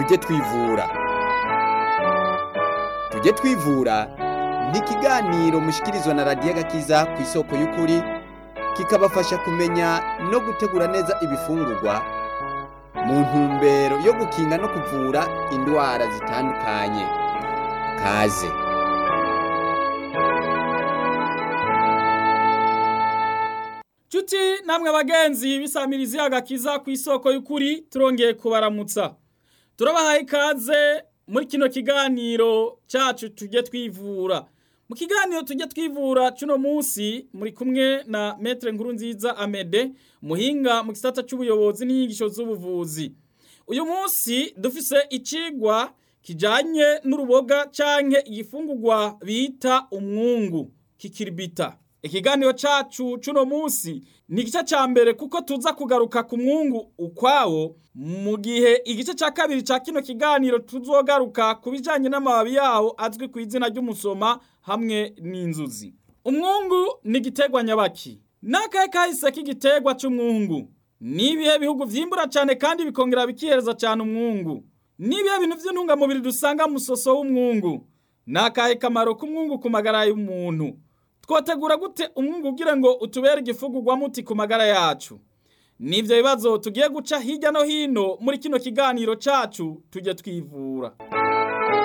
tujye twivura tujye twivura ni ikiganiro mushikirizwa na radiyo agakiza ku isoko y'ukuri kikabafasha kumenya no gutegura neza ibifungurwa mu ntumbero yo gukinga no kuvura indwara zitandukanye kaze Cuti namwe bagenzi bisamirizi agakiza ku isoko y'ukuri turongeye kubaramutsa. Turabahaye ikaze muri kino kiganiro cyacu tujye twivura. Mu kiganiro tujye twivura cuno munsi muri kumwe na Maître Nkurunziza Amede muhinga mu gisata cy'ubuyobozi n'inyigisho z'ubuvuzi. Uyu munsi dufise icigwa kijanye n'uruboga canke igifungurwa bita umwungu kikiribita. Ikiganiro cacu cuno munsi ni igice ca mbere kuko tuza kugaruka ku mwungu ukwawo mu gihe igice ca kabiri ca kino kiganiro tuzogaruka ku bijanye n'amababi yawo azwi ku izina ry'umusoma hamwe n'inzuzi. Umwungu ni igiterwa nyabaki. N'akahe kahise k'igiterwa c'umwungu? Ni ibihe bihugu vyimbura cane kandi bikongera bikihereza cane umwungu? Ni ibihe bintu vy'intungamubiri dusanga mu musoso w'umwungu? N'akahe kamaro k'umwungu ku magara y'umuntu? twotegura gute umwungu ugira ngo utubere igifugurwa muti ku magara yacu nivyo bibazo tugiye guca hirya no hino muri kino kiganiro cacu tujye twivura